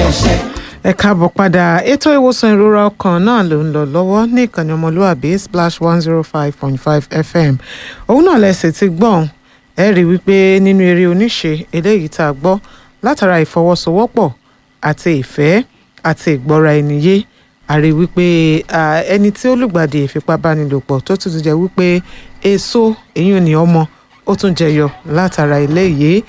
ẹ káàbọ̀ padà ètò ìwòsàn ìrora ọkàn náà ló ń lọ lọ́wọ́ ní ìkànnì ọmọlúwàbí splash one zero five point five fm òun náà lẹ́sẹ̀ ti gbọ́n ẹ rí i wípé nínú eré oníṣe eléyìí tá a gbọ́ látara ìfọwọ́sowọ́pọ̀ àti ìfẹ́ àti ìgbọ́ra ẹni yé a rí i wípé ẹni tí ó lùgbàdì ìfipábánilòpọ̀ tó tún ti jẹ́ wípé èso èyí ni ọmọ ó tún jẹyọ látara eléyìí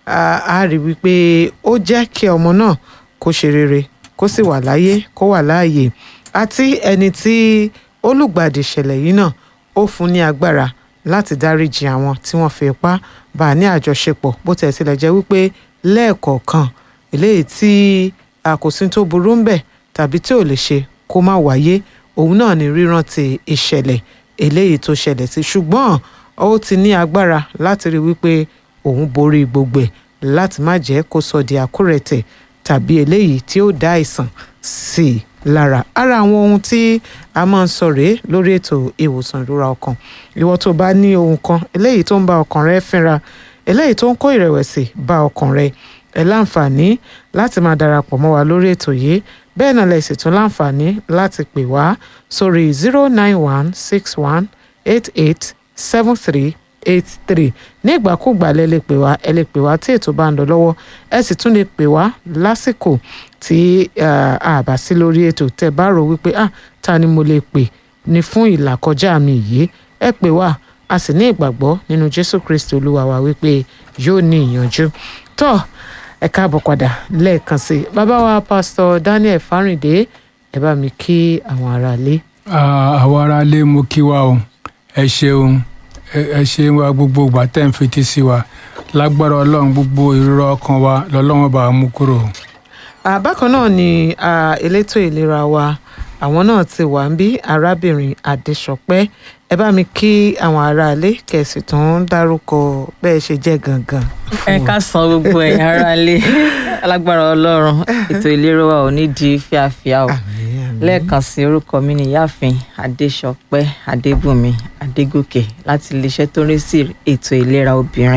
a rí i wípé ó jẹ́ kí ọmọ náà kó ṣe rere kó sì wà láyé kó wà láàyè àti ẹni tí olùgbàdì ìṣẹ̀lẹ̀ yìí náà ó fún ní agbára láti dáríjì àwọn tí wọ́n fi ipá bá a ní àjọṣepọ̀ bó tẹ̀ tilẹ̀ jẹ́ wípé lẹ́ẹ̀kọ̀ọ̀kan eléyìí tí àkòsí tó burú ń bẹ̀ tàbí tí ò lè ṣe kó má wáyé òun náà ní rírántí ìṣẹ̀lẹ̀ eléyìí tó ṣẹlẹ̀ sí ṣùgbọ́n ó ti ní agbára láti rí wípé òun borí gbogbo ẹ̀ láti má jẹ́ kó sọ di àkúrẹ̀tẹ̀ tàbí eléyìí tí ó dá àìsàn sí i lára ara àwọn ohun tí a máa ń sọ rèé lórí ètò ìwòsàn ìrora ọkàn ìwọ tó bá ní ohun kan eléyìí tó ń bá ọkàn rẹ fínra eléyìí tó ń kó ìrẹ̀wẹ̀sì bá ọkàn rẹ ẹ láǹfààní láti máa darapọ̀ mọ́ wa lórí ètò yìí bẹ́ẹ̀ náà lẹ sì tún láǹfààní láti pè wá sórí zero nine one six one eight eight seven three eight three ní ìgbàkúgbà lẹ lè pè wá ẹ lè pè wá tí ètò bá ń lọ lọ́wọ́ ẹ sì tún lè pè wá lásìkò tí a bá sí lórí ètò tẹ́ bá rò wípé ah ta ni mo lè pè ní fún ìlàkọjá mi yìí ẹ pè wá a sì ní ìgbàgbọ́ nínú Jésù Kristi Olúwa wa wípé yóò ní ìyànjú tó ẹ káàbọ̀ padà lẹ́ẹ̀kan sí i bàbá wa pásítọ̀ Daniel Fáríndé ẹ bá mi kí àwọn aráalé. àwọn aráalé mo kí wa o ẹ ṣeun ẹ ṣe wa gbogbo ìgbà tẹ́ ń fetí sí wa lágbára ọlọ́run gbogbo ìrora ọkàn wa lọ́lọ́run bá mú kúrò. bákan náà ni elétò ìlera wa àwọn náà ti wà ń bí arábìnrin adéṣọpẹ́ ẹ bá mi kí àwọn aráalé kẹsì tó ń dárúkọ bẹ́ẹ̀ ṣe jẹ́ gangan. ẹ ká san gbogbo ẹ̀yin aráalé alágbára ọlọ́run ètò ìlera wa ò ní di fíafíà o lẹ́ẹ̀kan sí orúkọ mi ní ìyáàfin adéṣọpẹ́ adébùnmi adégòkè láti iléeṣẹ́ tó ń rí sí ètò ìlera obìnrin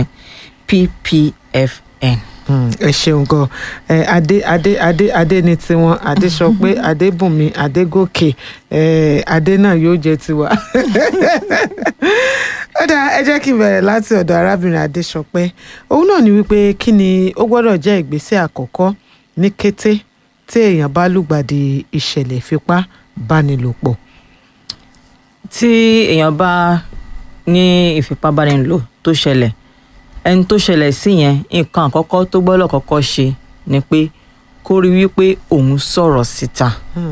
ppfn. ẹ ṣeun gan ẹ adé adé adé adé ni tiwọn adéṣọpẹ́ adébùnmi adégòkè ẹ adé náà yóò jẹ tiwa. ó dáa ẹ jẹ́ kí n bẹ̀rẹ̀ láti ọ̀dọ̀ arábìnrin adéṣọpẹ́ òun náà ni wípé kí ni ó gbọ́dọ̀ jẹ́ ìgbésẹ̀ àkọ́kọ́ ní kété tí èèyàn bá lùgbàdì ìṣẹ̀lẹ̀ ìfipá bánilòpọ̀. tí èèyàn bá ní ìfipábánilò tó ṣẹlẹ̀ ẹni tó ṣẹlẹ̀ sí yẹn nǹkan àkọ́kọ́ tó gbọ́dọ̀ kọ́kọ́ ṣe ni pé kó rí wípé òun sọ̀rọ̀ síta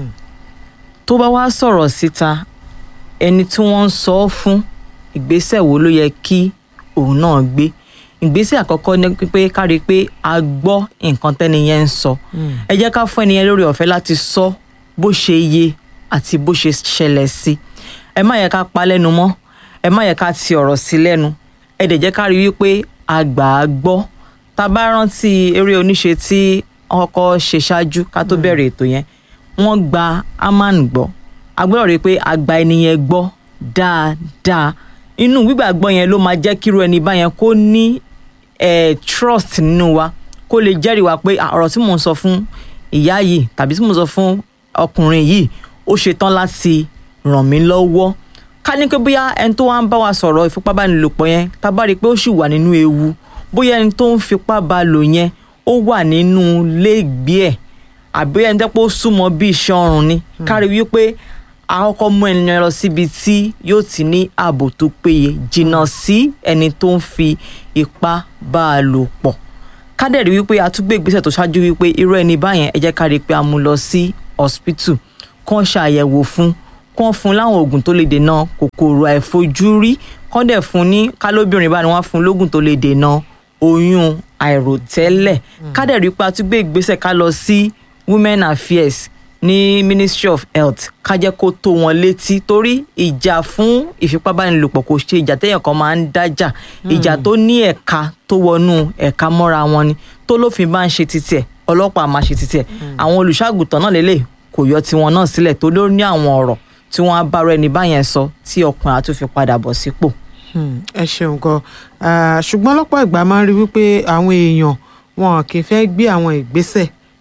tó bá wá sọ̀rọ̀ síta ẹni tí wọ́n ń sọ ọ́ fún ìgbésẹ̀ wo ló yẹ kí òun náà gbé ìgbésẹ̀ àkọ́kọ́ ni pé ká rí i pé a gbọ́ nǹkan tẹ́ni yẹn ń sọ ẹ jẹ́ ká fún ẹni yẹn lórí ọ̀fẹ́ láti sọ bó ṣe yé àti bó ṣe ṣẹlẹ̀ sí ẹ má yẹ ká pa lẹ́nu mọ́ ẹ má yẹ ká ti ọ̀rọ̀ sí lẹ́nu ẹ dẹ̀ jẹ́ ká rí i wípé a gbà á gbọ́ tá a bá rántí eré oníṣe tí ọkọ ṣe ṣáájú ká tó bẹ̀rẹ̀ ètò yẹn wọ́n gba aman gbọ́ a gbọ́dọ̀ rí i pé a gba ẹni yẹn gbọ́ dáadáa inú gbígbàgbọ́ yẹn ló máa jẹ́ kíru ẹni báyẹn kó ní eh, trust nínú wa kó lè jẹ́rìí wa pé ọ̀rọ̀ tí mò ń sọ fún ìyá yìí tàbí tí mò ń sọ fún ọkùnrin yìí ó ṣetán láti ràn mí lọ́wọ́ ká ní pé bóyá ẹni tó wá ń bá wa sọ̀rọ̀ ìfipábánilòpọ̀ yẹn tá a bá rí i pé ó sì wà nínú ewu bóyá ẹni tó ń fipá bá lò yẹn ó wà nínú léègbé ẹ̀ àbí ẹni tẹ́ pé ó súnmọ́ bí iṣan ọrùn ni ká rí wípé àkọ́kọ́ mú ènìyàn lọ síbi tí yóò ti ní ààbò tó péye jìnnà sí ẹni tó ń fi ipá bá a lò pọ̀ ká dẹ̀ rí wípé a tún gbé ìgbésẹ̀ tó ṣáájú wípé irú ẹni báyẹn ẹ jẹ́ ká rí i pé a mú lọ sí hospital kán ṣàyẹ̀wò fún kán fún láwọn oògùn tó lè dènà kòkòrò àìfojúrí kán dẹ̀ fún ní kálóbìnrin bá ní wọ́n fún lóògùn tó lè dènà oyún àìròtẹ́lẹ̀ ká dẹ̀ rí i pé a tún gbé ìgbésẹ̀ ká lọ sí women affairs ní ministry of health ká jẹ́ kó tó wọn létí torí ìjà fún ìfipábánilòpọ̀ kò ṣe ìjà téèyàn kan máa ń dájà ìjà tó ní ẹ̀ka tó wọnú ẹ̀ka mọ́ra wọn ni tó lófin bá ń ṣe títẹ̀ ọlọ́pàá máa ṣe títẹ̀ àwọn olùṣàgùtàn náà lélẹ̀ kò yọ tiwọn náà sílẹ̀ tó ló ní àwọn ọ̀rọ̀ tí wọ́n á bára ẹni báyẹn sọ tí ọkùnrin á tún fi padà bọ̀ sípò. ẹ ṣeun gan ṣùgbọ́n lọ́pọ̀ ìgbà máa ń rí wípé àwọn èèyàn wọn kì í fẹ́ gbé àwọn ìgbésẹ̀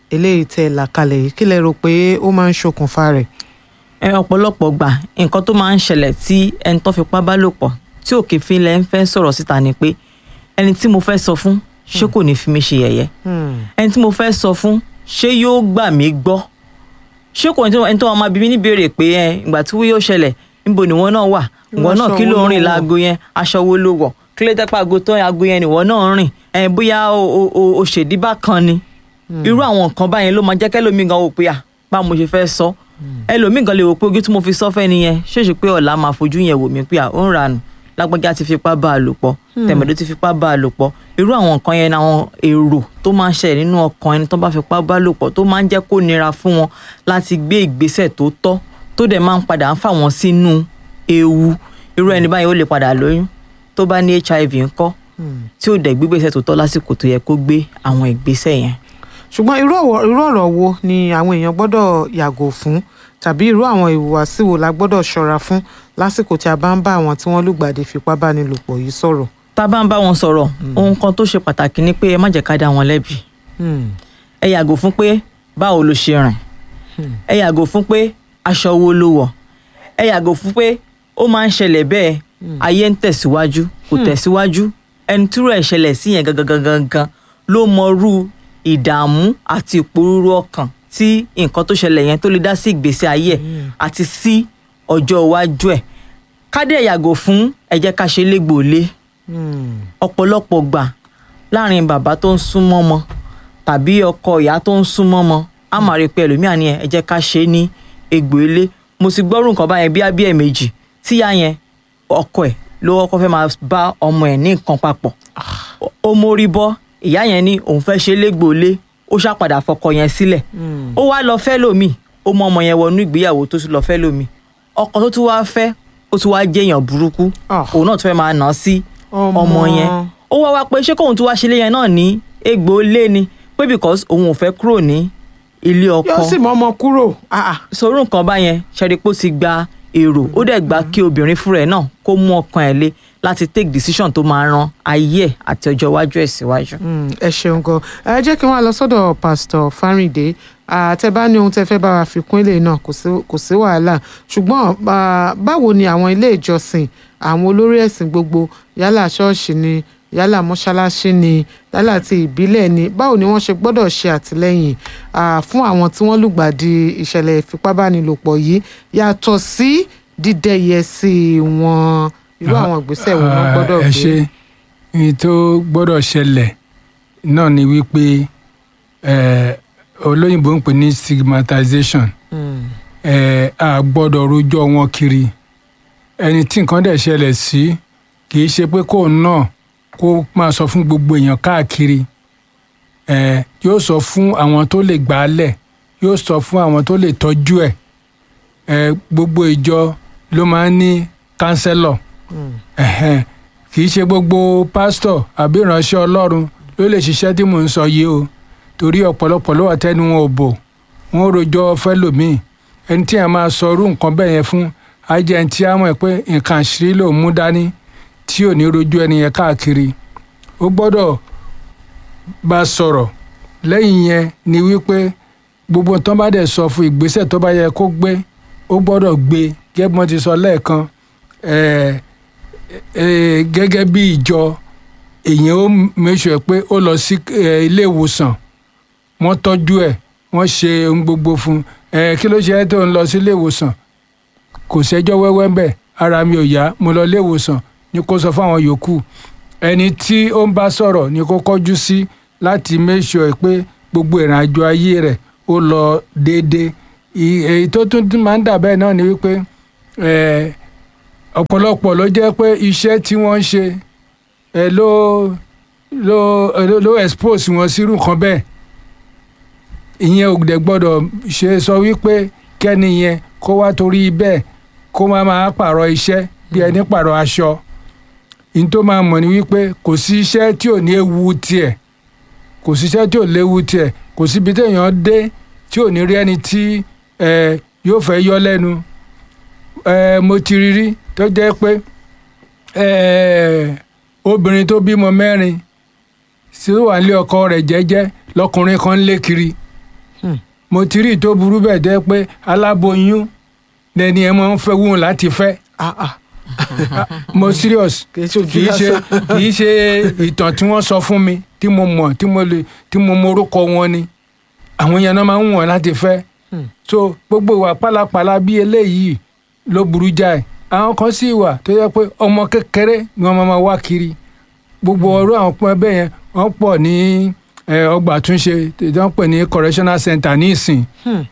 eléyìí tẹ́ ẹ là kalẹ̀ yìí kí lẹ rò pé ó máa ń ṣokùnfà rẹ̀. ẹ ọ̀pọ̀lọpọ̀ gbà nǹkan tó máa ń ṣẹlẹ̀ tí ẹni tó fipá bá lò pọ̀ tí òkè fi lẹ́ ń fẹ́ sọ̀rọ̀ síta ni pé ẹni tí mo fẹ́ sọ fún ṣé kò ní fi mí ṣe yẹ̀yẹ́ ẹni tí mo fẹ́ sọ fún ṣé yóò gbà mí gbọ́ ṣé kò ní ẹni tó máa bí mi níbèrè pé ẹ ìgbà tí wọ́n yóò ṣẹlẹ̀ níbo ni wọ́n náà wà ìwọ náà aṣọ kí wo ló ń ló rìn wọ̀? láago yẹn aṣọ wo ló wọ̀ kí ló dẹ́pẹ́ aago tó aago yẹn nìwọ náà ń rìn ẹ bóyá o- o- o- o ṣèdí bákan ni irú àwọn nǹkan báyẹn ló máa jẹ́ kẹ́lòmíì gan wò pé à bá mo ṣe fẹ́ sọ ẹlòmíì gan lè wò pé ojú tí mo fi sọ fẹ́ nìyẹn ṣèṣe pé ọ̀la máa fojú yẹn wò mí pé à ó ń ranù lágbájá ti fipá bá a lò pọ̀ tẹ̀mẹ̀dó ti fipá bá a lò pọ̀ irú àwọn nǹkan yẹn ni àwọn èrò tó máa ń ṣẹlẹ̀ nínú ọkàn ẹni tó bá fipá bá lò pọ̀ tó máa ń jẹ́ kó nira fún wọn láti gbé ìgbésẹ̀ tó tọ́ tó dẹ̀ máa ń padà ń fà wọ́n sínú ewu irú ẹni báyìí ó lè padà lóyún tó bá ní hiv ńkọ́ tí ò dẹ̀ gbígbésẹ̀ tó tọ́ lásìkò tó yẹ kó gbé àwọn ìgbésẹ̀ yẹn. ṣùgbọ́n irú ọ̀wọ̀- irú ọ̀rọ̀ wo ni àwọn èèyàn gbọ́dọ̀ yàgò fún tàbí irú àwọn ìhùwàsí wo la gbọ́dọ̀ ṣọ́ra fún lásìkò tí a bá ń bá àwọn tí wọ́n lùgbàdì fipábánilòpọ̀ yìí sọ̀rọ̀. tá a bá ń bá wọn sọ̀rọ̀ ohun kan tó ṣe pàtàkì ni pé ẹ má jẹ́ ká dá wọn lẹ́bi Hmm. ẹ yàgò fún pé báwo ló ṣe rìn ẹ yàgò fún pé aṣọ wo ló wọ̀ ẹ yàgò fún pé ó máa ń ṣẹlẹ̀ bẹ́ẹ̀ ayé ń tẹ̀síwájú kò tẹ̀síwájú ẹni tí irú ẹ̀ ṣẹlẹ̀ sí yẹn gangan gangan gan ló mọrú ìdààmú àti ìpòrúurú ọkàn tí nǹkan tó ṣẹlẹ̀ yẹn tó lè dá sí ìgbésí ayé ẹ̀ àti sí ọjọ́ iwájú ẹ̀ ká dẹ̀ yàgò fún ẹ jẹ́ ká ṣe légbòólé Hmm. ọ̀pọ̀lọpọ̀ gbà láàrin bàbá tó ń súnmọ́ ọmọ tàbí ọkọ ìyá tó ń súnmọ́ ọmọ á máa rí i pé ẹlòmíà ni ẹ ẹ jẹ́ ká ṣe é ní egbò ilé mo sì gbọ́rù nǹkan báyẹn bí abíyẹ̀ méjì tíyá yẹn ọkọ ẹ̀ ló kọ́kọ́ fẹ́ máa bá ọmọ ẹ̀ ní nǹkan papọ̀ Ó- ó mórí bọ́ ìyá yẹn ní òun fẹ́ ṣe é légbò ilé ó ṣàpadà fọkọ yẹn sílẹ̀ ó wá lọ fẹ́ lómi ó mọ ọmọ yẹn wọnú ìgbéyàwó tó tún lọ fẹ́ lómi ọkọ tó tún wá fẹ́ ó tún wá jẹ́yàn burúkú Ah. òun náà tún fẹ́ máa nà á sí Ọmọ. ọmọ yẹn ó wá wá pé ṣé kóun tún wá ṣe ilé yẹn náà ní egbò lé ni pé because òun ò fẹ́ kúrò ní ilé ọkọ yóò sì mọ ọmọ kúrò. Ah, ah. sọ̀rọ̀ nǹkan báyẹn ṣẹ́rípò ti gba èrò ó dẹ̀ gba kí obìnrin fúnra ẹ̀ náà kó mú ọkàn ẹ̀ lé láti take decision tó máa ran ayé ẹ̀ àti ọjọ́ iwájú ẹ̀ síwájú. Mm, ẹ ṣeun gan ẹ jẹ́ kí wọ́n á lọ sọ́dọ̀ pásítọ̀ Fáríndé àtẹ bá ní ohun tẹ fẹ́ bá wa fi kún ilé náà kò sí- kò sí wàhálà ṣùgbọ́n ah, báwo ni àwọn ilé ìjọsìn àwọn olórí ẹ̀sìn gbogbo yálà ṣọ́ọ̀ṣì ni yálà mọ́ṣáláṣí ni yálà ti ìbílẹ̀ ni báwo ni wọ́n ṣe gbọ́dọ̀ ṣe àtìlẹ́yìn ah, fún àwọn tí wọ́n lùgbàdì ìṣẹ̀lẹ̀ ìfipábánilòpọ̀ yìí yàtọ̀ sí dídẹ́yẹ sí wọn irú àwọn ìgbésẹ̀ wo wọ́n gbọ́dọ̀ ẹ gbé. ṣe ní tó gbọ́dọ̀ ṣẹlẹ̀ náà ni wípé eh, olóyìnbó ń pè ní stigmatization Mm, eh, a gbọ́dọ̀ rojọ́ wọn kiri ẹni tí nǹkan dẹ̀ ṣẹlẹ̀ sí kì í ṣe pé kóun náà kó máa sọ fún gbogbo èèyàn káàkiri eh, yóò sọ fún àwọn tó lè gbà á lẹ̀ yóò sọ fún àwọn tó lè tọ́jú ẹ̀ eh, gbogbo ìjọ ló máa ń ní kánsẹ́lọ̀ mm. ẹ̀hẹ́n kì í ṣe gbogbo pásítọ̀ àbí ìránṣẹ́ ọlọ́run ló lè ṣiṣẹ́ tí mò ń sọ yìí o torí ọ̀pọ̀lọpọ̀ ló wà tẹ́nu wọn ò bò wọn ò rojọ́ fẹ́lòmíì ẹni tí a máa sọ irú nǹkan bẹ́ẹ̀ yẹn fún ajẹ́ ẹni tí a mọ̀ pé nǹkan àṣírí ló mú dání tí ò ní rojú ẹni yẹn káàkiri ó gbọ́dọ̀ bá a sọ̀rọ̀ lẹ́yìn yẹn ni wípé gbogbo tán bá dẹ̀ sọ fún ìgbésẹ̀ tó bá yẹ kó gbé ó gbọ́dọ̀ gbé gẹ́gẹ́ bí wọ́n ti sọ lẹ́ẹ̀kan ẹ̀ẹ́ eh, gẹ́gẹ́ bí ìjọ èèyàn ó mẹ́sọ̀ pé ó lọ sí eh, ilé ìwòsàn wọ́n tọ́jú ẹ̀ wọ́n ṣe ohun gbogbo fún un eh, kí ló ṣe é tó ń lọ sí ilé ìwòsàn kò sẹ́jọ́ wẹ́wẹ́ ń bẹ̀ ara mi ò yá mo lọ ilé ìwòsàn ni kó sọ fáwọn yòókù ẹni tí ó ń bá sọ̀rọ̀ ni kó kọjú sí láti mẹ́sọ̀ pé gbogbo ìrìnàjò ayé rẹ̀ ó lọ déédéé I- èyí tó tún máa ń dà bẹ́ẹ̀ náà ni wípé eh, ọ̀pọ̀lọpọ̀ ló jẹ́ pé iṣẹ́ tí wọ́n ń ṣe ẹ ló ló ló ló expose wọn sírú nǹkan bẹ́ẹ̀ ìyẹn ò dẹ̀ gbọ́dọ̀ ṣe sọ wípé kẹ́ni yẹn kó wá torí bẹ́ẹ̀ kó má máa pààrọ̀ iṣẹ́ bí ẹni pààrọ̀ aṣọ ní tó máa mọ̀ ni wípé kò sí iṣẹ́ tí ò ní ewu tiẹ̀ kò sí iṣẹ́ tí ò léwu tiẹ̀ kò síbi téèyàn dé tí ò ní rí ẹni tí ẹ yóò fẹ́ yọ lẹ́nu ẹ mo ti rí rí tó jẹ́ pé ẹ obìnrin tó bímọ mẹ́rin tí ó wà nílé ọkọ rẹ̀ jẹ́jẹ́ lọkùnrin kan ń lé kiri mo ti rí i tó burú bẹ́ẹ̀ dẹ́ pé aláboyún lẹni ẹ máa ń fẹ́ wúwọn láti fẹ́ Ah, ah. mo serious Kì í ṣe ojú kì í ṣe lásán. kì í ṣe ìtàn tí wọ́n sọ fún mi tí mo mọ̀ tí mo lè tí mo morúkọ wọn ni àwọn yẹn náà máa ń wọ̀n láti fẹ́ so gbogbo ìwà pálapàla bí eléyìí ló burú jáì àwọn kan sì wà tó yẹ pé ọmọ kékeré ni wọ́n máa ma wá kiri gbogbo ọ̀rọ̀ àwọn pọn bẹ́ẹ̀ yẹn wọ́n pọ̀ ní eh, ọgbà àtúnṣe tí wọ́n pè ní correctional center ní ìsìn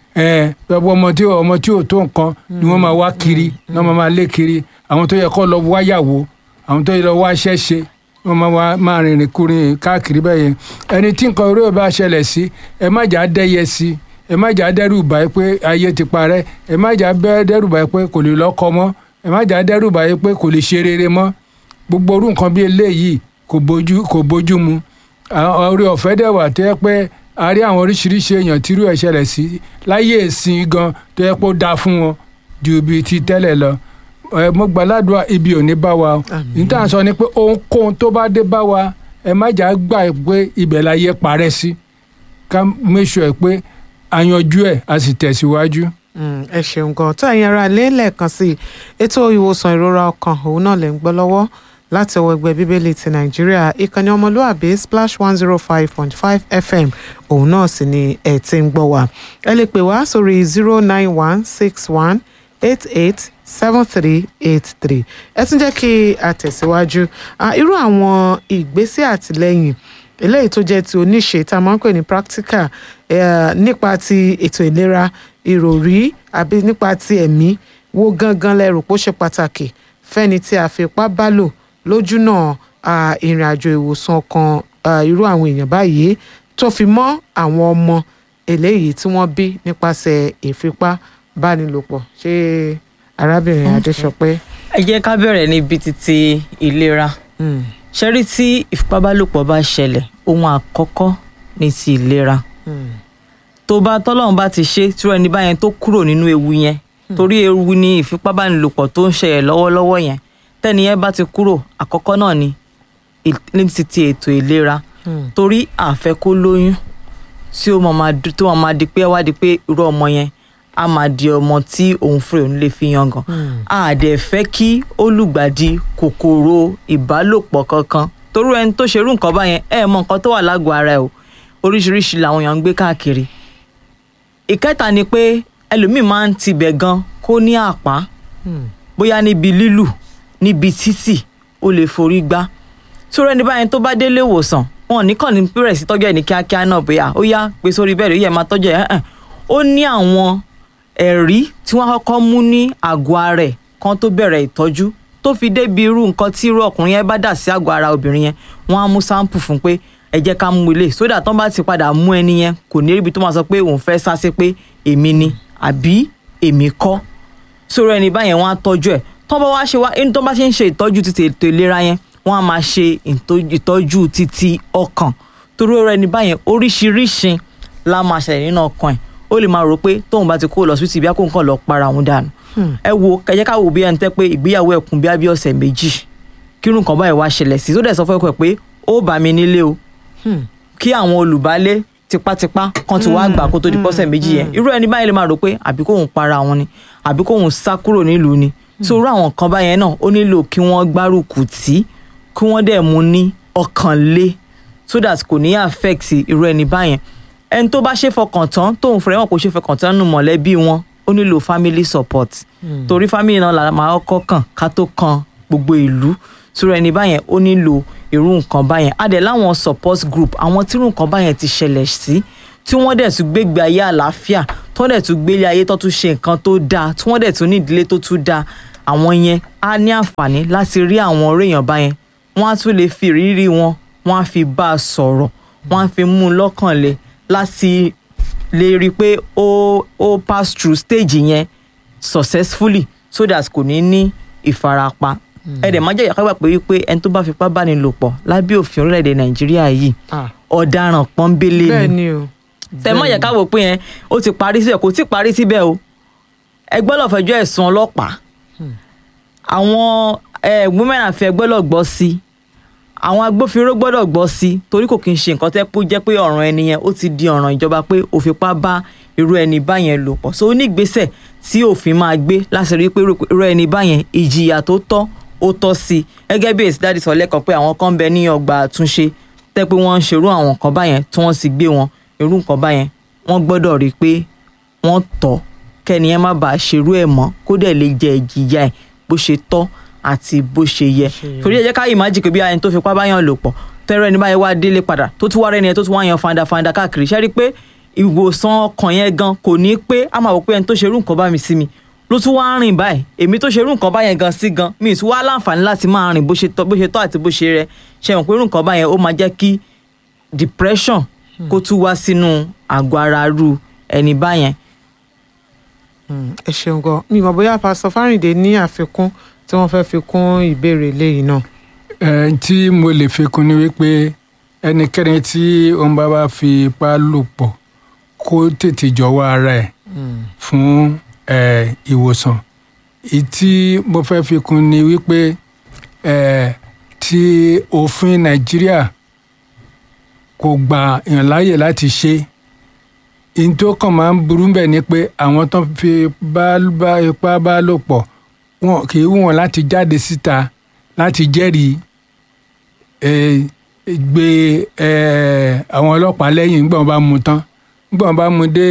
ẹ gbogbo ọmọ tí ọmọ tí ò tó nǹkan ni wọ́n máa wá kiri ni wọ́n máa máa lé kiri àwọn tó yẹ kó lọ wáyàwó àwọn tó yẹ lọ wá iṣẹ́ ṣe wọ́n máa wá máa rìnrìn kúrin káàkiri bẹ́ẹ̀ yẹn ẹni tí nǹkan orí ò bá ṣẹlẹ̀ sí ẹ má jà á dẹ́yẹ sí ẹ má jà á dẹ́rù báyìí pé ayé ti parẹ́ ẹ má jà á bẹ́ dẹ́rù báyìí pé kò lè lọ́kọ mọ́ ẹ má jà á dẹ́rù báyìí pé kò lè ṣe rere mọ́ gbogbo orú nǹkan bí eléyìí kò bójú kò bójú mu àwọn orí ọ̀fẹ́ dẹ̀ wà tó yẹ pé a rí àwọn oríṣiríṣi èèyàn tírú ẹ̀ ṣẹlẹ̀ sí láyé ìsìn gan tó yẹ pé ó dáa fún wọn ju ibi ti tẹ́lẹ̀ lọ ẹ mo gbàládùá ibi ò ní bá wa o Àmín. níta sọ ni pé ohunkóhun tó bá dé bá wa ẹ má jà á gbà pé ibẹ̀ la yẹ parẹ́ sí ká make sure pé àyànjú ẹ̀ a sì tẹ̀síwájú. Mm, ẹ ṣeun gan tó ẹ̀yin ará ilé lẹ́ẹ̀kan sí i ètò ìwòsàn ìrora ọkàn òun náà lè ń gbọ́ lọ́wọ́ láti ọwọ́ ẹgbẹ́ bíbélì ti nàìjíríà ìkànnì ọmọlúàbí splash one zero five point five fm òun náà sì ni ẹ ti ń gbọ́ wá ẹ lè pè wá sórí zero nine one six one eight eight seven three eight three ẹ tún jẹ́ kí a tẹ̀síwájú Ah, irú àwọn ìgbésẹ̀ àtìlẹ́yìn eléyìí tó jẹ́ ti oníṣe tá a máa ń pè ní practical eh, nípa ti ètò ìlera ìròrí àbí nípa ti ẹ̀mí wo gangan lẹ rò pé ó ṣe pàtàkì fẹ́ni tí a fi ipá bá lò lójúnà ah, ìrìn àjò ìwòsàn ọkàn ah, irú àwọn èèyàn báyìí tó fi mọ́ àwọn ọmọ eléyìí tí wọ́n bí nípasẹ̀ ìfipábánilòpọ̀ ṣé arábìnrin adéṣọpẹ́. ẹ jẹ́ ká bẹ̀rẹ̀ níbi títí ìlera Mm, ṣẹ́rí tí ìfipábálòpọ̀ bá ṣẹlẹ̀ ohun àkọ́kọ́ ní ti ìlera mm, tó bá tọ́lọ́run bá ti ṣe tí ẹni báyẹn tó kúrò nínú ewu yẹn torí ewu ni ìfipábánilòpọ̀ tó ń ṣẹlẹ̀ lọ́wọ́lọ́wọ́ yẹn tẹ́ni yẹn bá ti kúrò àkọ́kọ́ náà ni ì- ní ti ti ètò ìlera mm, torí àfẹ́ kó lóyún tí ó máa máa di- tó máa máa di pé wá di pé irú ọmọ yẹn á máa di ọmọ tí òun fúnra òun lè fi yangàn mm. a dẹ̀ fẹ́ kí olùgbàdì kòkòrò ìbálòpọ̀ kankan torí ẹni tó ṣerú nǹkan báyẹn ẹ mọ nǹkan tó wà lágọ̀ọ́ ara ẹ o oríṣiríṣi làwọn èèyàn ń gbé káàkiri ìkẹta ni pé ẹlòmíín máa ń tibẹ̀ gan kó ní àpá Mm. bóyá níbi lílù níbi títì ó lè forí gbá sórí ẹni báyẹn tó bá délé ìwòsàn wọn ò ní kàn ní bẹ̀rẹ̀ sí tọ́jú ẹ̀ ní kíákíá náà bóyá ó yá gbé sórí bẹ́ẹ̀ ó yẹ máa tọ́jú ẹ̀ ẹ̀hẹ̀n. ó ní àwọn ẹ̀rí tí wọ́n kọ́kọ́ mú ní àgọ́ ara ẹ̀ kan tó bẹ̀rẹ̀ ìtọ́jú tó fi débi irú nǹkan tí irú ọkùnrin yẹn bá dà sí àgọ́ ara obìnrin yẹn wọ́n á mú sáǹpù fún pé ẹ jẹ́ ká mú ilé sódà tán bá ti padà mú ẹni yẹn kò ní ríbi tó máa sọ pé òun fẹ́ sá sí pé èmi ni àbí èmi kọ́ sọ̀rọ̀ ẹni báyẹn wọ́n á tọ́jú ẹ̀ tó bá wá ṣe wá ẹni tó bá ṣe ń ṣe ìtọ́jú títí ètò ìlera yẹn wọ́n á máa ṣe ìtọ́- ìtọ́jú títí ọkàn torí ọ̀rọ̀ ẹni báyẹn oríṣiríṣi la máa ṣẹlẹ̀ nínú ọkàn ẹ̀ ó lè máa rò pé tóun bá ti kó lọ sí ibi akóhùn kan lọ para òun dànù ẹ wo kẹjẹ ká wo bí ẹni tẹ́ pé ìgbéyàwó ẹ̀kún bí abí ọ̀sẹ̀ méjì kírun kan báyìí wá ṣẹlẹ̀ sí tó dẹ̀ sọ fún ẹ̀kọ́ ẹ̀ pé ó bá mi nílé o Hmm. kí àwọn olùbálé tipátipá kan ti wá gbà kó tó di pọ́sẹ̀ méjì yẹn irú ẹni báyìí lè máa rò pé àbí kóun para wọn ni àbí kóun sá kúrò nílùú ni so irú àwọn kan báyẹn náà ó nílò kí wọ́n gbárùkù tí kí wọ́n dẹ̀ mú ní ọkàn lé so that kò ní affect irú ẹni báyẹn ẹni tó bá ṣe fọkàn tán tóun fẹ́rẹ̀ wọn kò ṣe fọkàn tán nù mọ̀lẹ́bí wọn ó nílò family support torí family náà la máa kọ́ kàn ká tó kan gbogbo ìlú sórí ẹni báyẹn ó nílò irú nǹkan báyẹn a dẹ̀ láwọn support group àwọn tí irú nǹkan báyẹn ti ṣẹlẹ̀ sí tí wọ́n dẹ̀ tún gbégbé ayé àlàáfíà tí wọ́n dẹ̀ tún gbélé ayé tó tún ṣe nǹkan tó dáa tí wọ́n dẹ̀ tún ní ìdílé tó tún dáa àwọn yẹn á ní àǹfààní láti rí àwọn ọ̀rẹ́ èèyàn báyẹn wọ́n á tún lè fi ìrírí wọn wọ́n á fi bá a sọ̀rọ̀ wọ́n á fi mú un lọ́kàn le láti lè rí i pé ó ó pass through stage yẹn successfully so that kò ní ní ìfarapa ẹ dẹ̀ má jẹ́ ìyàkágbà pé wípé ẹni tó bá fipá bá ní lò pọ̀ lábẹ́ òfin orílẹ̀-èdè nàìjíríà yìí Ah, ọ̀daràn pọ́nbélé bẹ́ẹ̀ ni ni o. tẹ mọ̀ yẹ ká wò pé yẹn ó ti parí síbẹ̀ kò tí ì parí síbẹ̀ o ẹgbẹ́ lọ́ọ́ fẹjọ́ ẹ̀sùn ọlọ́pàá àwọn eh, women affairs ẹgbẹ́ lọ́ọ́ gbọ́ sí àwọn agbófinró gbọ́dọ̀ gbọ́ sí i torí kò kí n ṣe nǹkan tẹ́ pé ó jẹ́ pé ọ̀ràn ẹni yẹn ó ti di ọ̀ràn ìjọba pé ó fipá bá irú ẹni báyẹn lò pọ̀ so ó ní ìgbésẹ̀ tí òfin máa gbé láti rí i pé irú ẹni báyẹn ìjìyà tó tọ́ ó tọ́ sí i gẹ́gẹ́ bí èsì dáàdì sọ lẹ́kọ̀ọ́ pé àwọn kan ń bẹ ní ọgbà àtúnṣe tẹ́ pé wọ́n ń ṣerú àwọn nǹkan báyẹn tí wọ́n sì gbé wọn irú nǹkan báyẹn wọ́n gbọ́dọ̀ rí i pé wọ́n tọ́ kẹ́ni ẹ má bàa ṣerú ẹ̀ mọ́ kó dẹ̀ lè jẹ ìjìyà ẹ̀ bó ṣe tọ́ àti bó ṣe yẹ torí ẹ jẹ́ ká ìmájì pé bí ẹni tó fipá báyàn lò pọ̀ tẹ́rọ ẹni báyẹn wá délé padà tó tún wá rẹ́ni ẹ tó tún wá yan fanda fanda káàkiri ṣẹ́rí pé ìwòsàn ọkàn yẹn gan kò ní pé a máa wò pé ẹni tó ṣerú nǹkan bá mi sí mi ló tún wá rìn báyìí èmi tó ṣerú nǹkan báyẹn gan sí gan mi ì tún wá láǹfààní láti máa rìn bó ṣe tọ́ bó ṣe tọ́ àti bó ṣe rẹ ṣe mọ̀ pé irú nǹkan báyẹn ó máa jẹ́ kí depression kó tún wá sínú àgọ́ ara ru ẹni báyẹn ẹ ṣeun gan mi mọ̀ bóyá pásítọ̀ Fáríndé ní àfikún tí wọ́n fẹ́ẹ́ fi kún ìbéèrè léyìí náà. ẹ tí mo lè fi kún ni wípé ẹnikẹ́ni tí òun bá bá fi ipá lò pọ̀ kó tètè jọ̀wọ́ ara ẹ̀ fún ẹ ìwòsàn èyí tí mo fẹ́ fi kún ni wípé ẹ tí òfin Nàìjíríà kò gba èèyàn láàyè láti ṣe ìyẹn tó kàn máa ń burú bẹ́ẹ̀ ni pé àwọn tó fi bá bá ipá bá lò pọ̀ wọn kì í wù wọn láti jáde síta láti jẹ́rìí gbé àwọn ọlọ́pàá lẹ́yìn nígbà wọn bá mú tán nígbà wọn bá mú dé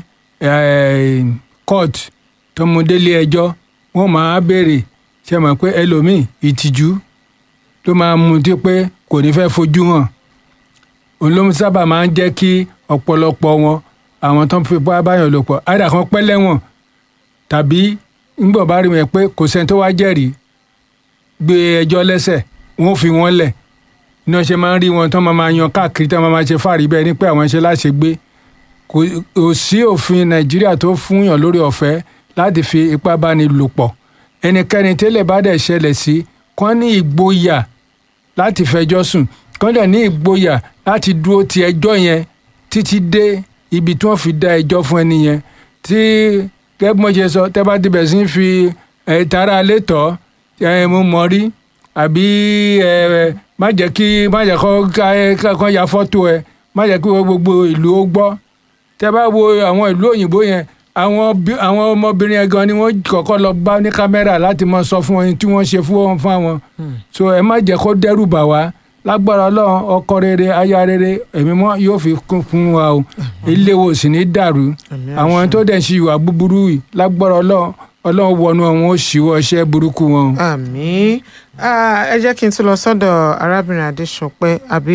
court tó mú délé ẹjọ́ wọ́n máa béèrè ṣe mọ̀ pé ẹlòmíì ìtìjú ló máa mú tí pé kò ní fẹ́ fojú hàn òun ló sábà máa ń jẹ́ kí ọ̀pọ̀lọpọ̀ wọn àwọn tó ń fi bá báyọ̀ lò pọ̀ àdà kan pẹ́ lẹ́wọ̀n tàbí ńgbọ̀n bá rí wọn pé kò sẹ́ni tó wá jẹ́rìí gbé ẹjọ́ lẹ́sẹ̀ wọ́n fi wọ́n lẹ̀ iná ṣe máa ń rí wọn tó máa máa yan káàkiri tó máa máa ṣe fàárí bẹ́ẹ̀ ni pé àwọn ṣe láṣẹ gbé kò sí òfin nàìjíríà tó fún yàn lórí ọ̀fẹ́ láti fi ipá báni lò pọ̀ ẹnikẹ́ni tẹ́lẹ̀ bá dẹ̀ ṣẹlẹ̀ sí kán ní ìgboyà láti fẹjọ́ sùn kán dẹ̀ ní ìgboyà láti dúró ti ẹjọ́ yẹn títí dé ibi tí wọ́n fi dá ẹjọ́ fún ẹni yẹn tí gẹ́gẹ́ bí mo ṣe sọ tẹ́ bá ti bẹ̀ sí fi tara létọ́ mo mọ̀ rí àbí má jẹ́ kí má jẹ́ kọ́ ya fọ́tò ẹ má jẹ́ kí gbogbo ìlú ó gbọ́ tẹ́ bá wo àwọn ìlú òyìnbó yẹn àwọn àwọn ọmọbìnrin yẹn gan ni wọ́n kọ́kọ́ lọ bá ní kámẹ́rà láti máa sọ fún wọn tí wọ́n ṣe fún wọn fún àwọn so ẹ má jẹ́ kó dẹ́rù bà wá lágbára ọlọ́run ọkọ rere aya rere èmi mọ́ yóò fi kún fún wa o ilé wo sì ní dàrú àwọn tó dẹ̀ ṣe ìwà búburú yìí lágbára ọlọ́run ọlọ́run wọnú àwọn ó ṣíwọ́ iṣẹ́ burúkú wọn. àmín ẹ jẹ́ kí n tún lọ sọ́dọ̀ arábìnrin adéṣọpẹ́ àbí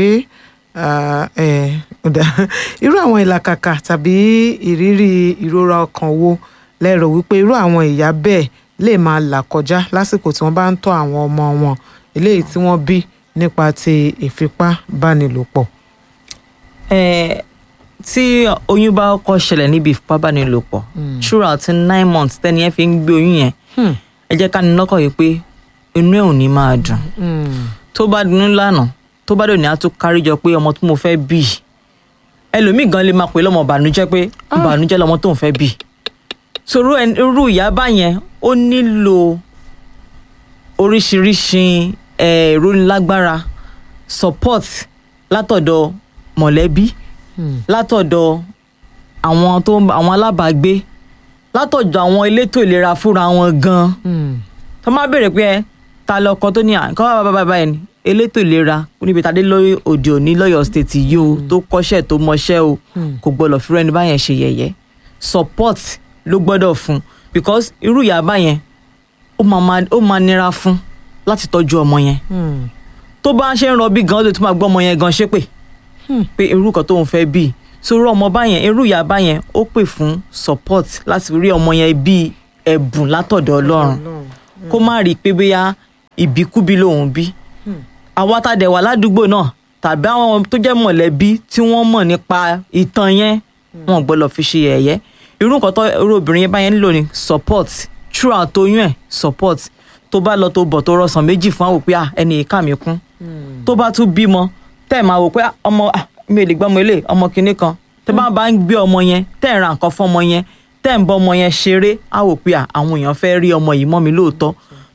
irú àwọn ìlàkàkà tàbí ìrírí ìrora ọkàn wo lẹ́rọ wípé irú àwọn ìyá bẹ́ẹ̀ lè máa là kọjá lásìkò tí wọ́n bá ń tọ́ àwọn ọmọ wọn eléyìí tí wọ́n bí nípa ti ìfipábánilòpọ̀. ẹ tí oyún bá kọ́ ṣẹlẹ̀ níbi ìfipábánilòpọ̀ throughout nine months tẹ́ni ẹ fi ń gbé oyún yẹn ẹ jẹ́ ká ní lọ́kàn yìí pé inú ẹ̀ ò ní máa dùn tó bá dunú lánàá tó bá dòní á tún kárí jọ pé ọmọ tí mo fẹ́ bí ẹlòmíì gan lè máa pè lọ́mọ ìbànújẹ́ pé ìbànújẹ́ lọmọ tó ń fẹ́ bí sòrò irú ìyá báyẹn ó nílò oríṣiríṣi ìrónilágbára support látọ̀dọ̀ mọ̀lẹ́bí látọ̀dọ̀ àwọn tó àwọn alábàágbé látọ̀dọ̀ àwọn elétò ìlera fúnra wọn gan tó má béèrè pé ẹ ta lọkọ tó ní àǹkọ́ bàbá bàbá ẹ̀ ní elétò ìlera níbi tàdé lórí òde òní lọ́yọ̀ state yìí o tó kọ́ṣẹ́ tó mọṣẹ́ o kò gbọ́dọ̀ fi rẹ́ni báyẹn ṣe yẹ̀yẹ́ support ló gbọ́dọ̀ fún because irú ìyá báyẹn ó máa nira fún láti tọ́jú ọmọ yẹn tó bá ń ṣe ń rọbí gan ó lè tún máa gbọ́ ọmọ yẹn gan ṣépè pé irú kan tóun fẹ́ bí sórí ọmọ báyẹn irú ìyá báyẹn ó pè fún support láti rí ọmọ yẹn bí ẹ̀bùn látọ̀dọ̀ ọlọ́run kó má rí i pé bóyá ìbíkúbí lòun bí àwa tá a dẹ̀ wà ládùúgbò náà tàbí àwọn tó jẹ́ mọ̀lẹ́bí tí wọ́n mọ̀ nípa ìtàn yẹn wọn gbọ́dọ̀ fi ṣe ẹ̀yẹ́ irú nǹkan tó irú obìnrin yẹn báyẹn nílò ni support throughout oyún ẹ̀ support tó bá lọ tó bọ̀ tó rọsàn méjì fún àwọn òpin ẹni ìka mi kún tó bá tún bímọ tẹ́ ẹ̀ máa wò pé ọmọ mi ò lè gbọ́ ọmọ ilé ọmọ kinní kan tẹ́ bá bá ń gbé ọmọ yẹn tẹ́ ẹ̀ ra nǹkan fún ọmọ yẹn tẹ́ ẹ̀ ń bọ́ ọmọ yẹn ṣeré á wò pé àwọn èèyàn fẹ́ rí ọmọ yìí mọ́ mi lóòótọ́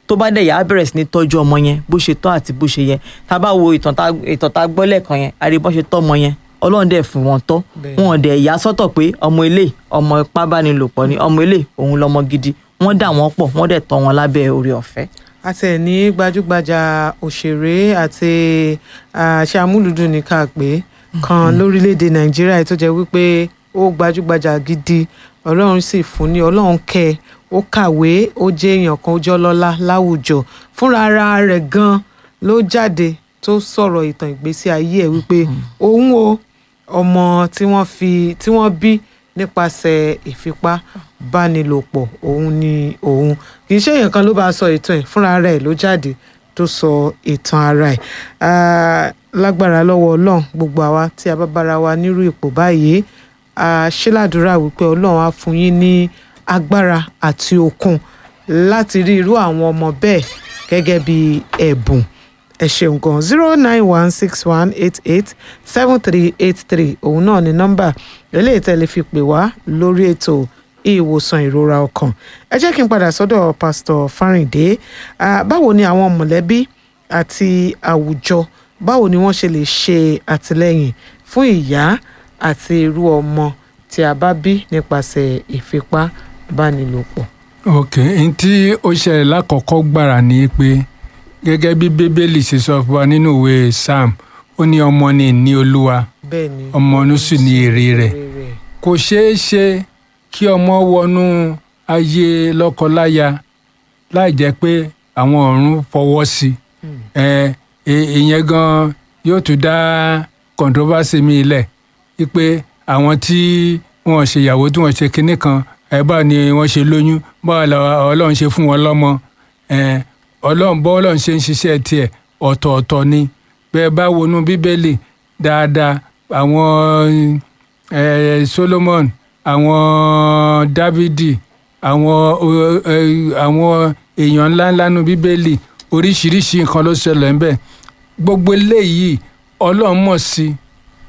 tó bá dẹ̀ yà á bẹ̀rẹ̀ sí ní tọ́jú ọmọ yẹn bó ṣe tọ́ àti bó ṣe yẹ tá a bá wo ìtàn tá ìtàn tá a gbọ́ lẹ́ẹ̀kan yẹn a rí bọ́n ṣe tọ́ ọmọ yẹn ọlọ́run dẹ̀ fún wọn tọ́ Bẹ́ẹ̀. wọn dẹ̀ yà sọ́tọ̀ pé ọmọ ilé ọmọ ipábánilòpọ̀ ni ọmọ ilé òun lọmọ gidi wọ́n dà wọ́n pọ̀ wọ́n dẹ̀ tọ́ wọn lábẹ́ orí ọ̀fẹ́. àti ẹ̀ ní gbajúgbajà òṣèré àti àṣà amúlùdùn ní ká pé kan lórílẹ̀‐èdè nàìjíríà tó jẹ́ wípé ó gbajúgbajà gidi ọlọ́run sì fún ní ọlọ́run kẹ́ ẹ, ó kàwé ó jẹ́ èèyàn kan ó jẹ́ ọlọ́lá láwùjọ fúnra ara rẹ̀ gan ló jáde tó sọ̀rọ̀ ìtàn ìgbésí ayé ẹ̀ wípé òun o ọmọ tí wọ́n fi tí wọ́n bí nípasẹ̀ ìfipábánilòpọ̀ òun ni òun kì í ṣe èèyàn kan ló bá sọ ìtàn ẹ̀ fúnra rẹ̀ ló jáde tó sọ ìtàn ara ẹ̀ Ah, lágbára lọ́wọ́ ọlọ́run gbogbo àwa tí a bá bára wa nírú ipò báyìí a ṣe ládùúrà wípé ọlọ́run á fún yín ní agbára àti okun láti rí irú àwọn ọmọ bẹ́ẹ̀ gẹ́gẹ́ bí ẹ̀bùn ẹ ṣeun gan zero nine one six one eight eight seven three eight three òun náà ni nọ́mbà eléyìí tẹ́lẹ̀ fi pè wá lórí ètò ìwòsàn ìrora ọkàn ẹ jẹ́ kí n padà sọ́dọ̀ pásítọ̀ Fáríndé Ah, báwo ni àwọn mọ̀lẹ́bí àti àwùjọ báwo ni wọ́n ṣe lè ṣe àtìlẹ́yìn fún ìyá àti irú ọmọ tí a bá bí nípasẹ̀ ìfipábánilòpọ̀. ok n tí ó ṣẹlẹ̀ lákọ̀ọ́kọ́ gbàrà ni pé gẹ́gẹ́ bí bíbélì ṣe sọ fún wa nínú ìwé psalm ó ní ọmọ ni ìní olúwa bẹ́ẹ̀ ni ọmọ ọ̀nù sì ní èrè rẹ̀ kò ṣeé ṣe kí ọmọ wọnú ayé lọ́kọláya láì jẹ́ pé àwọn ọ̀run fọwọ́ sí i ẹ ẹ- ìyẹn gan yóò tún dá controversy mi lẹ̀ wípé àwọn tí wọ́n ṣe ìyàwó tí wọ́n ṣe kinní kan ẹ báwo ni wọ́n ṣe lóyún báwo la ọlọ́run ṣe fún wọn lọ́mọ ẹ ọlọ́run bọ́ ọlọ́run ṣe ń ṣiṣẹ́ tiẹ̀ ọ̀tọ̀ọ̀tọ̀ ni bẹ́ẹ̀ bá wọnú bíbélì dáadáa àwọn eh, Solomon àwọn Dávidi àwọn o- eh, àwọn èèyàn ńláńlá nu bíbélì oríṣiríṣi nǹkan ló ṣẹlẹ̀ ń bẹ̀ gbogbo eléyìí ọlọ́run mọ̀ sí i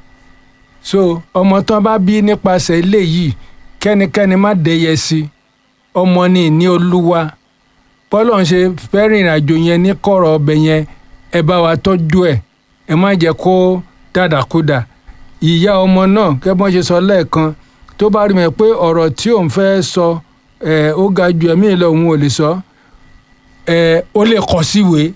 so ọmọ tán bá bí nípasẹ̀ eléyìí kẹ́nikẹ́ni má dẹyẹ sí i ọmọ ni ìní olúwa bọ́lọ̀ ń ṣe fẹ́ rìnrìn àjò yẹn ní kọ̀rọ̀ ọbẹ̀ yẹn ẹ bá wa tọ́jú ẹ̀ ẹ má jẹ́ kó dàdàkúdà ìyá ọmọ náà gẹ́gẹ́ bọ́n ṣe sọ lẹ́ẹ̀kan tó bá rí mi pé ọ̀rọ̀ tí òun fẹ́ sọ ẹ̀ ó ga ju ẹ̀mí lọ òun ò lè sọ ẹ̀ ó lè kọ síwèé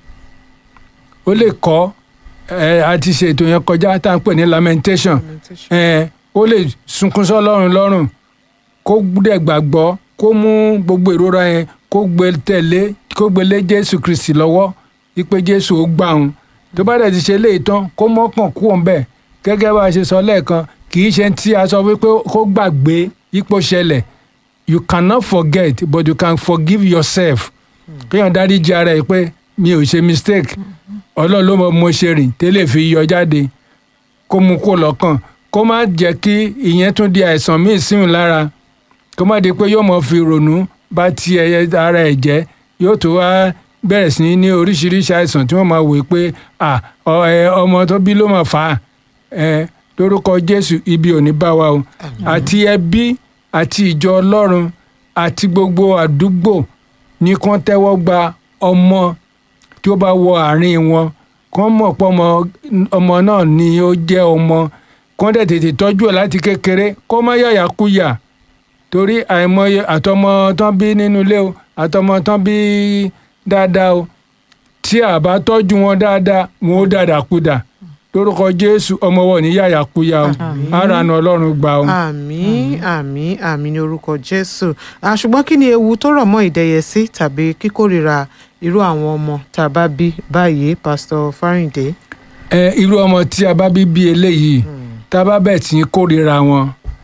ó lè kọ ẹ̀ àti ṣètò yẹn kọjá tá à ń pè ní lamentation ẹ̀ ó lè sunkún sọ́lọ́run lọ́rùn kó dẹ̀ gbàgbọ́ kó mú gbogbo ìrora yẹn kó gbé tẹ̀lé kó gbé lé jésù kristi lọ́wọ́ wípé jésù ó gbà òun tó bá dẹ̀ ti ṣe léyìí tán kó mọ́kàn kú òun bẹ́ẹ̀ gẹ́gẹ́ bá a ṣe sọ lẹ́ẹ̀kan kì í ṣe tí a sọ wípé kó gbàgbé ipò ṣẹlẹ̀ you cannot forget but you can forgive yourself kéèyàn dáríjì ara ẹ̀ pé mi ò ṣe mistake ọlọ́run ló mọ mo ṣe rìn tẹ́lẹ̀ fi yọ jáde kó mú kó lọ́kàn kó má jẹ́ kí ìyẹn tún di àìsàn míì síhùn lára kó má di pé yóò mọ fi rònú bá ti ẹyẹ ara ẹ̀ jẹ́ yóò tó wá bẹ̀rẹ̀ sí ní oríṣiríṣi àìsàn tí wọ́n máa wò pé à ọ- ẹ, ọmọ tó bí ló máa fà á ẹ lórúkọ jésù ibi ò ní bá wa o àti ẹbí àti ìjọ ọlọ́run àti gbogbo àdúgbò ní kán tẹ́wọ́ gba ọmọ tí ó bá wọ àárín wọn kán mọ̀ pé ọmọ ọmọ náà ni ó jẹ́ ọmọ kán dẹ̀ tètè tọ́jú ẹ̀ láti kékeré kó má yàyàkúyà torí àìmọye àtọmọ tán bí nínú ilé o àtọmọ tán bí dáadáa o tí a bá tọ́jú wọn dáadáa wọn ó dàdàkúdà lórúkọ jésù ọmọ wọn ní yàyàkúyà o Àmín. àrànà ọlọ́run gbà o. àmín àmín àmín ní orúkọ jésù Ah, ṣùgbọ́n kí ni ewu tó rọ̀ mọ́ ìdẹ́yẹsí tàbí kíkórìíra irú àwọn ọmọ tá a bá bí báyìí pásítọ̀ Fáríndé. ẹ irú ọmọ tí a bá bí bí eléyìí tá a bá bẹ̀ tí ń kórìíra wọn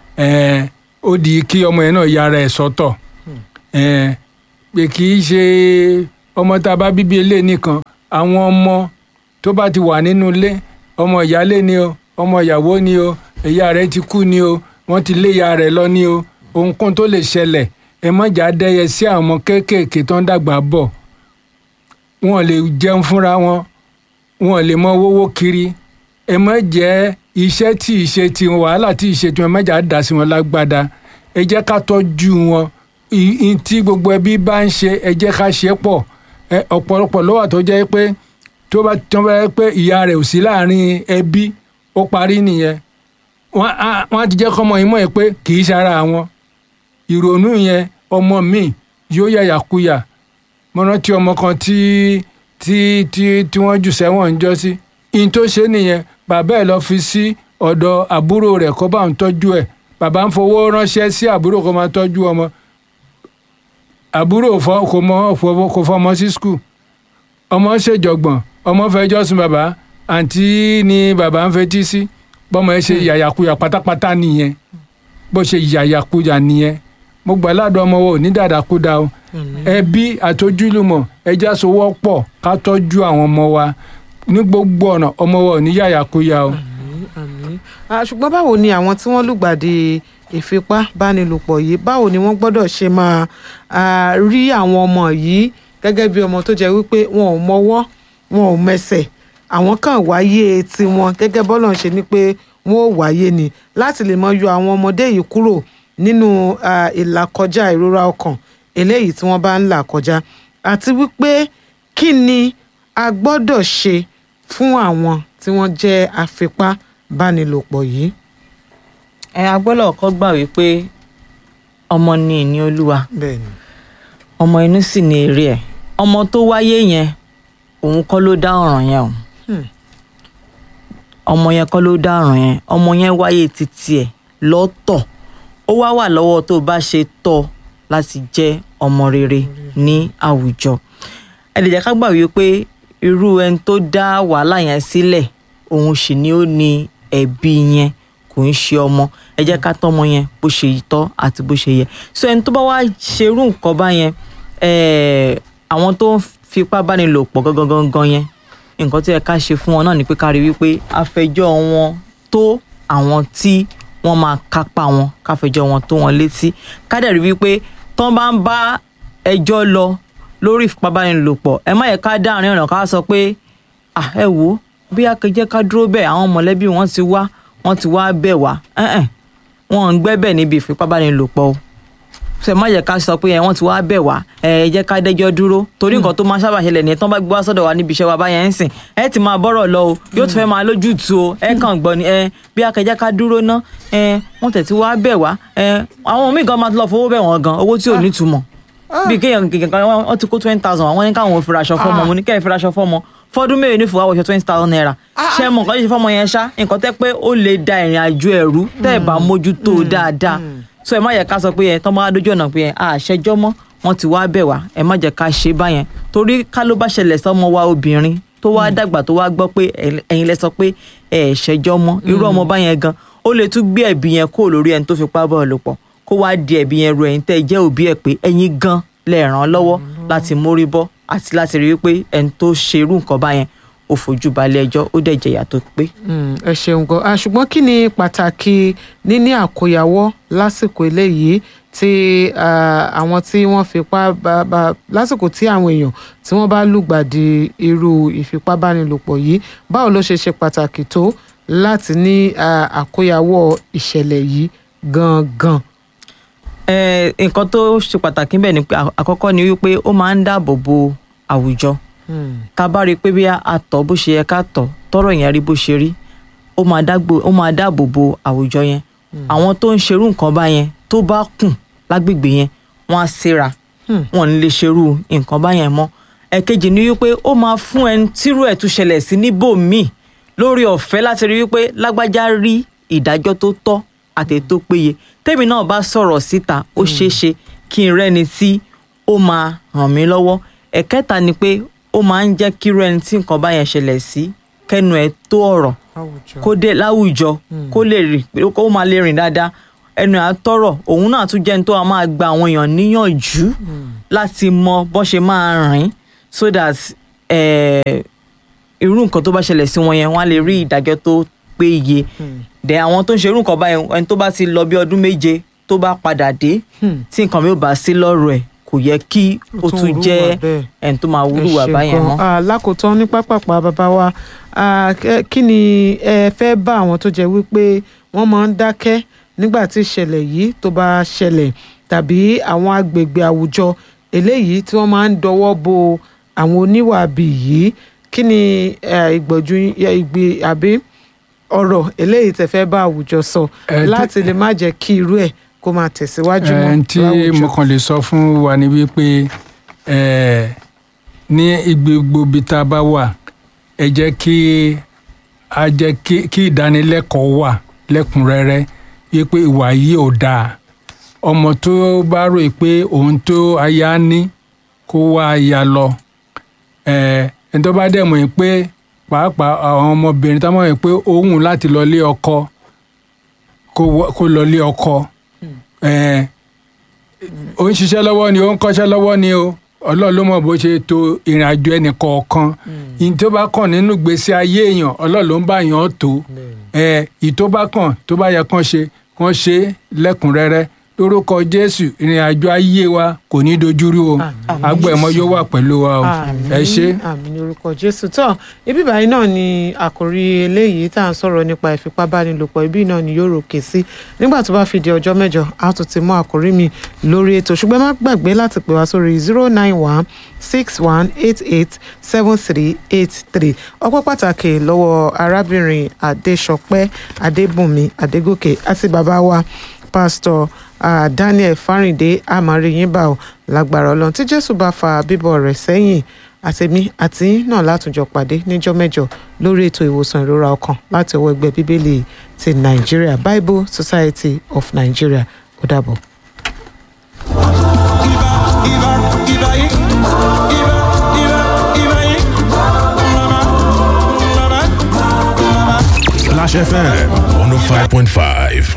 ẹ ó di kí ọmọ yẹn náà yára ẹ̀ sọ́tọ̀ ẹ pé kì í ṣe ọmọ tá a bá bí bí eléyìí nìkan àwọn ọmọ tó bá ti wà nínú ilé ọmọ ìyálé ni o ọmọ ìyàwó ni o ìyá rẹ̀ ti kú ni o wọ́n ti lé ìyá rẹ̀ lọ ni o ohunkóhun tó lè ṣẹlẹ̀ ẹ má jà dẹ́yẹ sí àwọn ọmọ kéékèèké tó ń dàgbà bọ̀ wọn lè jẹun fúnra wọn wọn lè mọ owó kiri ẹ má jẹ́ iṣẹ́ tí ìṣe ti wàhálà tí ìṣe tí wọn má jà dà sí wọn lágbádá ẹ jẹ́ ká tọ́jú wọn I- i tí gbogbo ẹbí bá ń ṣe ẹ jẹ́ ká ṣe pọ̀ ẹ, ọ̀pọ̀lọpọ̀ ló wà tó jẹ́ pé tó bá tó bá yẹ pé ìyá rẹ̀ ò sí láàrin ẹbí ó parí nìyẹn wọ́n á wọ́n á ti jẹ́ kọ́mọ yìí mọ̀ ẹ́ pé kì í ṣara àwọn ìrònú yẹn ọmọ mi yóò yàyàkuyà mo rántí ọmọ kan tí tí tí tí wọ́n jù sẹ́wọ̀n ń jọ sí in tó ṣe nìyẹn bàbá ẹ̀ lọ fi sí ọ̀dọ̀ àbúrò rẹ̀ kó bá ń tọ́jú ẹ̀ bàbá ń fowó ránṣẹ́ sí àbúrò kó máa tọ́jú ọmọ àbúrò fọ- kò mọ fọ- kò fọmọ sí skul ọmọ ṣèjọgbọ̀n ọmọ fẹjọ́ sùn bàbá àǹtí ni bàbá ń fetí sí bọ́mọ ẹ ṣe yàyàkuyà pátápátá nìyẹn bó ṣe yàyàkuyà nìyẹn mo gbà ládùn ọmọ wo ní dàdàkúdà o ẹbí àtojúlùmọ̀ ẹja sowọ́ pọ̀ ká tọ́jú àwọn ọmọ wa ní gbogbo ọ̀nà ọmọ wa ò ní yàyàkuyà o. àmín àmín Ah, ṣùgbọ́n báwo ni àwọn tí wọ́n lùgbàdì ìfipábánilòpọ̀ yìí báwo ni wọ́n gbọ́dọ̀ ṣe máa ah, rí àwọn ọmọ yìí gẹ́gẹ́ bí ọmọ tó jẹ́ wípé wọn ò mọwọ́ wọn ò mẹsẹ̀ àwọn kan wáyé tiwọn gẹ́gẹ́ bọ́lọ̀ ń ṣe ni pé wọn ò wáyé ni láti lè mọ yọ àwọn ọmọdé yìí kúrò nínú ah, ìlàkọjá ìrora ọkàn eléyìí tí wọ́n bá ń là kọjá àti wípé kí ni a gbọ́dọ̀ ṣe fún àwọn tí wọ́n jẹ́ afipábánilòpọ̀ yìí. ẹ agbọ́dọ̀ kọ́ gbà wípé ọmọ ni ìní olúwa bẹ́ẹ̀ni ọmọ inú sì ni èrè ẹ̀ ọmọ tó wáyé yẹn òun kọ́ ló dá ọ̀ràn yẹn o Hmm. ọmọ yẹn kọ́ ló dá ọ̀ràn yẹn ọmọ yẹn wáyé títí ẹ̀ lọ́tọ̀ ó wá wà lọ́wọ́ tó bá ṣe tọ́ láti jẹ́ ọmọ rere ní àwùjọ ẹ lè jẹ́ ká gbà wípé irú ẹni tó dá wàhálà yẹn sílẹ̀ òun sì ni ó ní ẹ̀bi yẹn kò ń ṣe ọmọ ẹ jẹ́ ká tọ́mọ yẹn bó ṣe tọ́ àti bó ṣe yẹ so ẹni tó bá wá ṣerú nǹkan bá yẹn eh, àwọn tó ń fipá báni lò pọ̀ gangan gangan yẹn nǹkan tó yẹ ká ṣe fún wọn náà ni pé ká rí wípé àfẹjọ́ wọn tó àwọn tí wọ́n máa kápá wọn káfẹjọ́ wọn tó wọn létí ká dẹ̀ rí wípé tán bá ń bá ẹjọ́ lọ lórí ìfipábánilòpọ̀ ẹ má yẹ ká dá àárín ọ̀nà ká sọ pé ah ẹ wò ó bí akẹjẹ ká dúró bẹ́ẹ̀ àwọn mọ̀lẹ́bí wọn ti wá wọn ti wá bẹ̀ wá ẹ̀ẹ́n wọn ń gbẹ́bẹ̀ níbi ìfipábánilòpọ̀ o ṣe má yẹ ká sọ pé ẹ wọn ti wá bẹ̀ wá ẹ ẹ jẹ́ ká dẹ́jọ́ dúró torí nǹkan tó máa sábà ṣẹlẹ̀ nìyẹn tán bá gbé wá sọ́dọ̀ wa níbi iṣẹ́ wa báyẹn ń sìn ẹ ti máa bọ́rọ̀ lọ o yóò tún fẹ́ máa lójútu o ẹ kàn gbọ́ ni ẹ bí akẹjẹ́ ká dúró ná ẹ wọ́n tẹ̀ tí wá bẹ̀ wá ẹ àwọn míì gan máa ti lọ fowó bẹ̀ wọ́n gan owó tí ò nítumọ̀ bí kéèyàn kéèyàn kan wọ́n ti kó twenty thousand àwọn ní káwọn ò fi raṣọ fọ́mọ mo ní kẹ́ ẹ̀ fi raṣọ fọ́mọ fọdún mẹ́rin ní fòwá wọṣọ twenty thousand naira ṣé mọ̀ nǹkan ṣe fọ́mọ yẹn ṣá nǹkan tẹ́ pé ó lè da ìrìn àjò ẹ̀rú tẹ́ ẹ̀ bá mójútó dáadáa so ẹ má yẹ ká sọ pé ẹ tọ́ máa dójú ọ̀nà pé ẹ àṣẹjọ́ mọ́ wọ́n ti wá bẹ̀ wá ẹ má jẹ́ ká ṣe báyẹn torí ká ló bá ṣẹlẹ̀ sọ́mọ wa obìnrin tó wá dàgbà tó wá gbọ́ pé ẹ̀yin lẹ sọ pé ẹ ṣẹjọ́ mọ́ irú ọmọ báyẹn gan ó lè tún gbé ẹ̀bí yẹn kó lórí ẹni tó fipá bá ọ lò pọ̀ kó wá di ẹ̀bí yẹn ru ẹ̀yin tẹ́ ẹ jẹ́ òbí ẹ̀ pé ẹ̀yin gan lẹ ràn án lọ́wọ́ láti mórí bọ́ àti láti rí wípé ẹni tó ṣerú nǹkan báyẹn ó fojú balẹ̀ ẹjọ́ ó dẹ̀ jẹ̀yà tó pé. Mm, ẹ ṣeun gan Ah, ṣùgbọ́n kí ni pàtàkì níní àkóyawọ́ lásìkò eléyìí tí ah, àwọn tí wọ́n fipá bá bá lásìkò tí àwọn èèyàn tí wọ́n bá lùgbàdì irú ìfipábánilòpọ̀ yìí báwo ló ṣe ṣe pàtàkì tó láti ní ah, àkóyawọ́ ìṣẹ̀lẹ̀ yìí gangan. Ẹ, nǹkan tó ṣe pàtàkì bẹ́ẹ̀ ni pé à- àkọ́kọ́ ni wípé ó máa ń dáàbò bo àwùjọ Mm, tá a bá rí i pé bí a tọ̀ bó ṣe yẹ ká tọ̀ tọ́rọ̀ yẹn rí bó ṣe rí ó máa dágbo ó máa dáàbò bo àwùjọ yẹn àwọn tó ń ṣerú nǹkan bá yẹn tó bá kùn lágbègbè yẹn wọ́n á síra Hmm. wọn ò ní lè ṣerú nǹkan bá yẹn mọ́ ẹ̀kejì ni wípé ó máa fún ẹni tírú ẹ̀ tún ṣẹlẹ̀ sí níbòmíì lórí ọ̀fẹ́ láti rí wípé lágbájá rí ìdájọ́ tó tọ́ àti tó péye tèmi náà bá sọ̀rọ̀ síta ó ṣeé ṣe kí n rẹ́ni tí ó máa ràn mí lọ́wọ́ ẹ̀kẹta ni pé ó máa ń jẹ́ kírú ẹni tí nǹkan bá yẹn ṣẹlẹ̀ sí kẹ́nu ẹ̀ tó ọ̀rọ̀ àwùjọ. kó dé láwùjọ kó lè rìn kó máa lè rìn dáadáa ẹnu ẹ̀ á tọrọ òun náà tún jẹ́ ní tó a máa gba àwọn èèyàn níyànjú láti mọ bó ṣe máa rìn so that eh, irú nǹkan tó bá ṣẹlẹ̀ sí wọn yẹn wọ́n á lè rí ìdájọ́ tó péye dẹ̀ àwọn tó ń ṣe irú nǹkan báyẹn ẹni tó bá ti lọ bí ọdún méje tó bá padà dé Hmm. tí nǹkan mi ò bá sí lọ́rọ̀ ẹ̀ kò yẹ kí ó tún tún hùwà jẹ́ bẹ́ẹ̀. ẹni tó máa ẹ wúlùwà ṣé báyẹn gan. mọ́. Ah, lákòótán ní pápápá bàbá wa ah, kẹ- kí ni ẹ fẹ́ bá àwọn tó jẹ́ wípé wọ́n máa ń dákẹ́ nígbà tí ìṣẹ̀lẹ̀ yìí tó bá ṣẹlẹ̀ tàbí àwọn agbègbè àwùjọ eléyìí tí wọ́n máa ń dọwọ́ bo àwọn oníwàbí yìí kí ni eh, ìgbọ̀jú eh, ìgbé àbí ọ̀rọ̀ eléyìí tẹ́ fẹ́ bá àwùjọ sọ Eh, tí- láti lè má jẹ́ kí irú ẹ̀ kó máa tẹ̀síwájú mọ́ ẹn tí láwùjọ. mo kàn lè sọ fún wa ni wípé ẹ ní gbogbo ibi tá a bá wà ẹ jẹ́ kí a jẹ́ kí kí ìdánilẹ́kọ̀ọ́ wà lẹ́kùnrẹ́rẹ́ wípé ìwà yìí ò dáa ọmọ tó bá rò pé òun tó aya ní kó wá aya lọ ẹ ẹni tó bá dẹ̀ mọ̀ pé pàápàá àwọn ọmọbìnrin tó mọ̀ pé òun láti lọ lé ọkọ kó wọ- kó lọ lé ọkọ ẹ ó ń ṣiṣẹ́ lọ́wọ́ ni ó ń kọ́ṣẹ́ lọ́wọ́ ni o ọlọ́run ló mọ̀ bó ṣe to ìrìn àjò ẹnì kọ̀ọ̀kan ìyìn tó bá kàn nínú gbèsè ayé èèyàn ọlọ́run ló ń bá yàn tó ẹ ìyí tó bá kàn tó bá yẹ kán ṣe kán ṣe lẹ́kùnrẹ́rẹ́ lórúkọ jésù ìrìn àjò ayé wa kò ní dojúrú o Àmín. agbẹ̀mọ yóò wà pẹ̀lú wa o ẹ ṣé. àmì ní orúkọ jésù tán ibi báyìí náà ni àkòrí eléyìí tá à ń sọ̀rọ̀ nípa ìfipábánilòpọ̀ ibi náà ni yóò ròkè sí nígbà tó bá fi di ọjọ́ mẹ́jọ a tún ti mú àkòrí mi lórí ètò ṣùgbọ́n má gbàgbé láti pè wá sórí zero nine one six one eight eight seven three eight three ọpẹ́ pàtàkì lọ́wọ́ arábìnrin adéṣọpẹ́ adébùnmi adégòkè àti bàbá wa pásítọ̀ ah, daniel fáríndé amáriyínbá ò lágbára ọlọ́run tí jésù bá fa bíbọ̀ rẹ̀ sẹ́yìn àtẹ̀mí àti yín náà látúnjọ pàdé níjọ́ mẹ́jọ lórí ètò ìwòsàn ìrora ọkàn láti ọwọ́ ẹgbẹ́ bíbélì ti nàìjíríà bible society of nigeria ó dàbọ̀. Splash FM 105.5.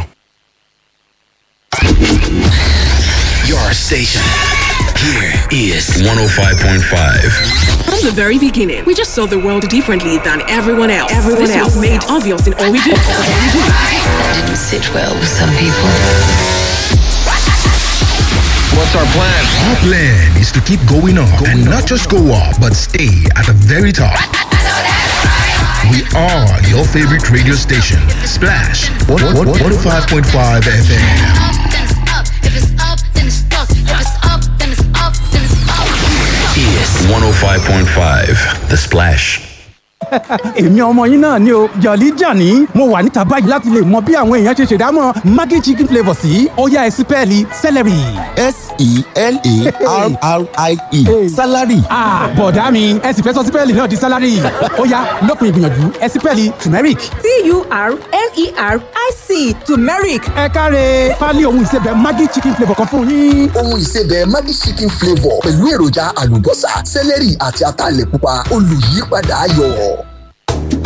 Your station. Here is 105.5. From the very beginning, we just saw the world differently than everyone else. Everyone this else was made obvious in all we do. That didn't sit well with some people. What's our plan? Our plan is to keep going up and not just go up, but stay at the very top. We are your favorite radio station, Splash 105.5 FM. then it's up. If it's up, then it's stuck. If it's up, then it's up, then it's up. Is 105.5. The Splash. èmi ọmọ yín náà ni o jọ̀lí jàní mo wà níta báyìí láti lè mọ bí àwọn èèyàn ṣe ṣèdámọ̀ maggi chicken flavour sí ó yá ẹ sí pẹ́ẹ́lí celery. S-E-L-A-R-R-I-E. Salary. Ah, bọ̀dá mi ẹ sì fẹ́ sọ sípẹ́ẹ̀lì náà di sálárì ó yá lópin ìgbìyànjú ẹ sípẹ́ẹ̀lì turmeric. T-U-R-M-E-R-I-C turmeric. ẹ káre pálí ohun ìsebẹ̀ maggi chicken flavour kan fún yín. Ohun ìsebẹ̀ Maggi chicken flavour pẹ̀lú èròjà àlùbọ́sà, sẹ́lẹ̀rì àti ataalẹ̀ pupa olùyípadà ayọ̀.